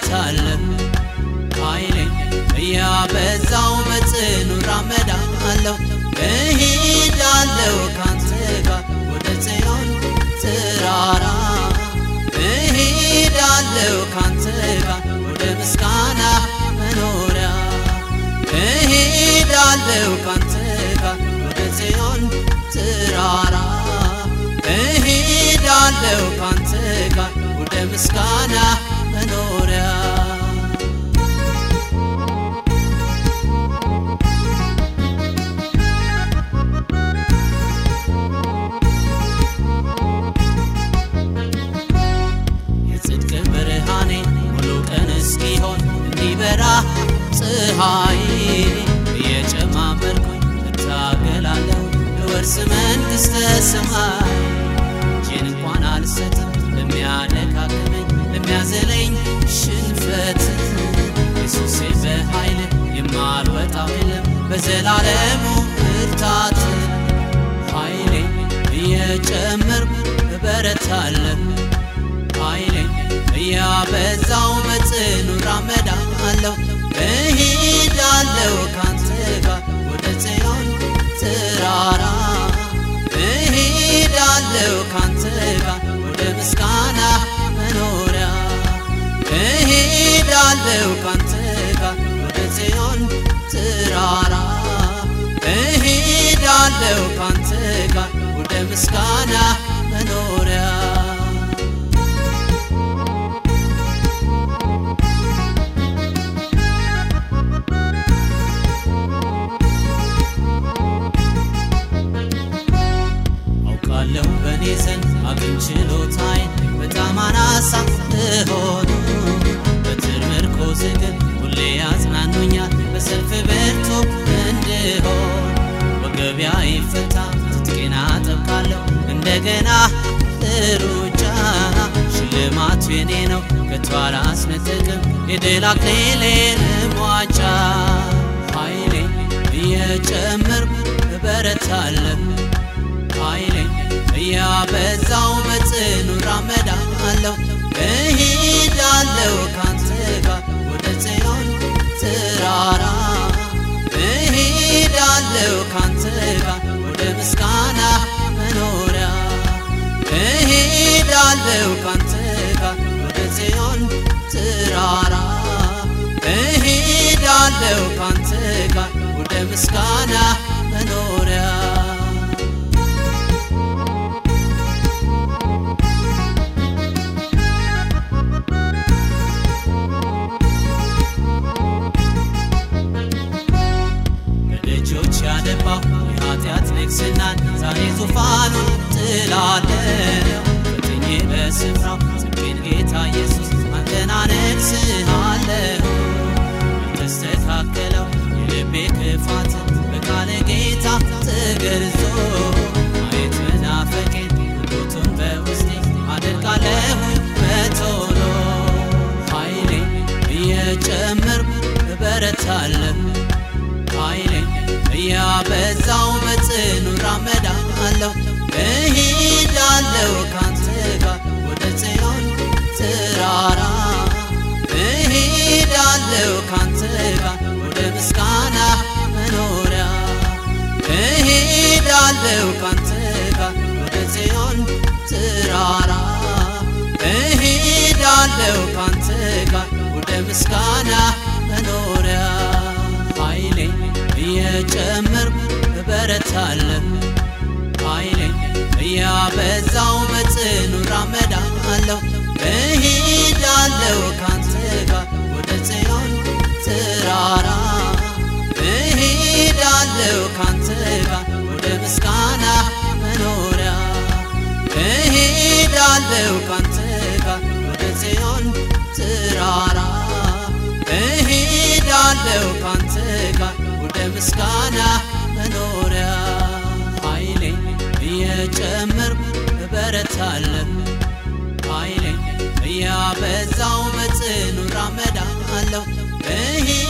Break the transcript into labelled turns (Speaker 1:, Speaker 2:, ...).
Speaker 1: እበረታለሁ ኃይሌን እያበዛው በጽኑ ራመዳለሁ እሄዳለሁ ካንተ ጋር ወደ ጽዮን ተራራ እሄዳለሁ ካንተ ጋር ወደ ምስጋና መኖሪያ እሄዳለሁ ካንተ ጋር ወደ ጽዮን ተራራ እሄዳለሁ ካንተ ጋር ወደ ምስጋና መኖሪያ የጽድቅ ብርሃኔ ሙሉ ቀን እስኪሆን እንዲበራ ፀሐይ እየጨማመርኩኝ እታገላለሁ ልወርስ መንግሥተ ሰማይ እጄን እንኳን አልሰጥም ለሚያደካክመኝ ለሚያዘለኝ ሽንፈት ኢየሱሴ በኃይል የማልወጣው የለም በዘላለሙ ብርታት ኃይሌ እየጨመርኩ እበረታለሁ ኃይሌን እያበዛው በጽኑ ራመዳለሁ እሄዳለሁ ካንተ ጋር ወደ ጽዮን ተራራ እሄዳለሁ ካንተ ጋር ወደ ምስጋና መኖሪያ እሄዳለሁ ካንተ ጋር ወደ ጽዮን ተራራ እሄዳለሁ ካንተ ጋር ወደ ምስጋና መኖሪያ አውቃለሁ በእኔ ዘንድ አቅም ችሎታዬን በጣም አናሳ እሆኑ በትር ምርኮዝ ግን ሁሌ ያጽናኑኛል በሰልፍ ብርቱ እንድሆን ወገቢያ ይፈታ ትጥቄና አጠብቃለሁ እንደገና ሩጫ ሽልማቱ የኔ ነው ከቶ አላስነጥቅም የድል አክሊሌን ሟጫ ኃይሌን እየጨመርኩ እበረታለሁ ኃይሌን እያበዛው በጽኑ ራመዳለሁ እሄዳለሁ ካንተ ጋር ወደ ጽዮን ተራራ እሄዳለሁ ካንተ ጋር ወደ ምስጋና መኖሪያ እሄዳለሁ ካንተ ጋር ወደ ጽዮን ተራራ እሄዳለሁ ካንተ ጋር ወደ ምስጋና መኖሪያ በደጆች ያደባው የኃጢአት ንግሥናን ዛሬ ዙፋኑን ጥላለሁ ፈጥኜ በስፍራው ጽድቄን ጌታ ኢየሱስ አንተን አነግሥሃለሁ የተስተካከለው የልቤ ክፋት በቃለ ጌታ ተገርዞ ማየት መናፈቄን ውጡቱን በውስጤ አደርጋለሁ በቶሎ ኃይሌ እየጨመርኩ እበረታለሁ ኃይሌን እያበዛው በጽኑ ራመዳለሁ እሄዳለሁ ካንተ ጋር ወደ ጽዮን ተራራ እሄዳለሁ ካንተ ጋር ወደ ምስጋና መኖሪያ እሄዳለሁ ካንተ ጋር ወደ ጽዮን ተራራ እሄዳለሁ ካንተ ጋር ወደ ምስጋና መኖሪያ ኃይሌን እየጨመርኩ እበረታለሁ ኃይሌን እያበዛው በጽኑ ራመዳለሁ እሄዳለሁ ካንተ ጋር ወደ ጽዮን ተራራ እሄዳለሁ ካንተ ጋር ወደ ምስጋና መኖሪያ እሄዳለሁ ካንተ ጋር ወደ ጽዮን ተራራ እሄዳለሁ ካንተ ጋር ወደ ምስጋና መኖሪያ ኃይሌን እየጨመርኩ እበረታለሁ ኃይሌን እያበዛው በጽኑ ራመዳለሁ እሄ